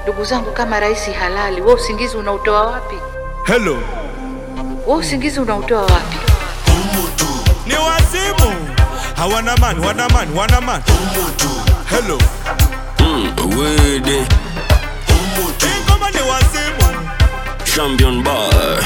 Ndugu zangu, kama rais halali, wewe usingizi unautoa wapi? Hello, Wewe usingizi unautoa wapi? ni wazimu. Hawana man, wana man, wana man. Hello, Wede, hii ngoma ni wazimu. champion bar.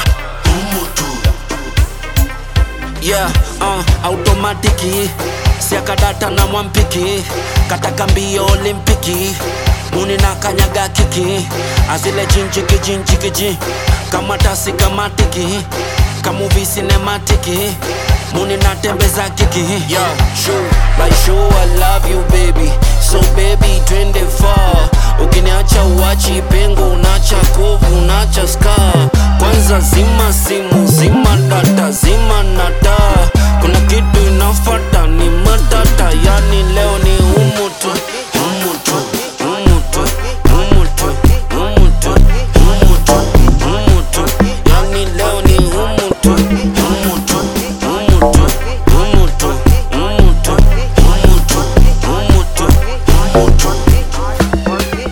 Yeah, uh, automatiki siakadata na mwampiki kataka mbio olimpiki muni na kanyaga kiki azile jinjiki jinjikiji kama tasi kamatiki kamuvi sinematiki muni natembeza kiki Yo, show, like show I love you baby so baby twende far ukiniacha uachi pengo unacha kovu unacha scar kwanza zima simu zima data zima nata kuna kitu inafata ni matata yani leo ni umutu umutu umutu umutu umutu umutu umutu yani leo ni umutu umutu umutu umutu umutu umutu umutu umutu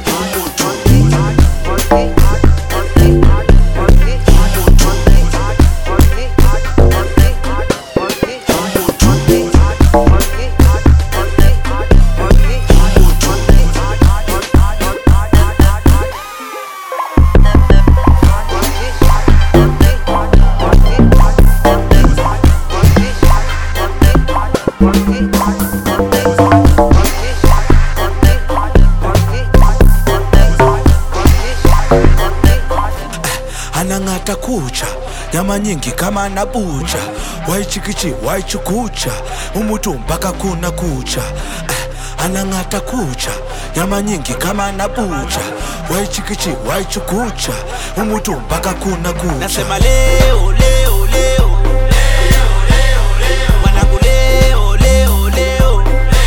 anang'ata kucha nyama nyingi kama anabucha waichikichi waichukucha umutu mpaka kuna kucha Eh, anang'ata kucha nyama nyingi kama anabucha waichikichi waichukucha umutu mpaka kuna kucha Nasema leo leo leo Mwanangu leo leo leo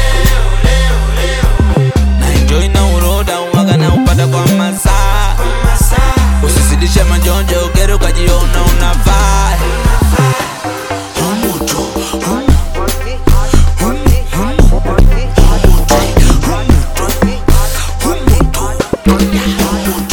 Na enjoy na uroda uwaga na upata kwa masaa Usizidishe majonjo ugere ukajiona unafaa umutu umutu umutu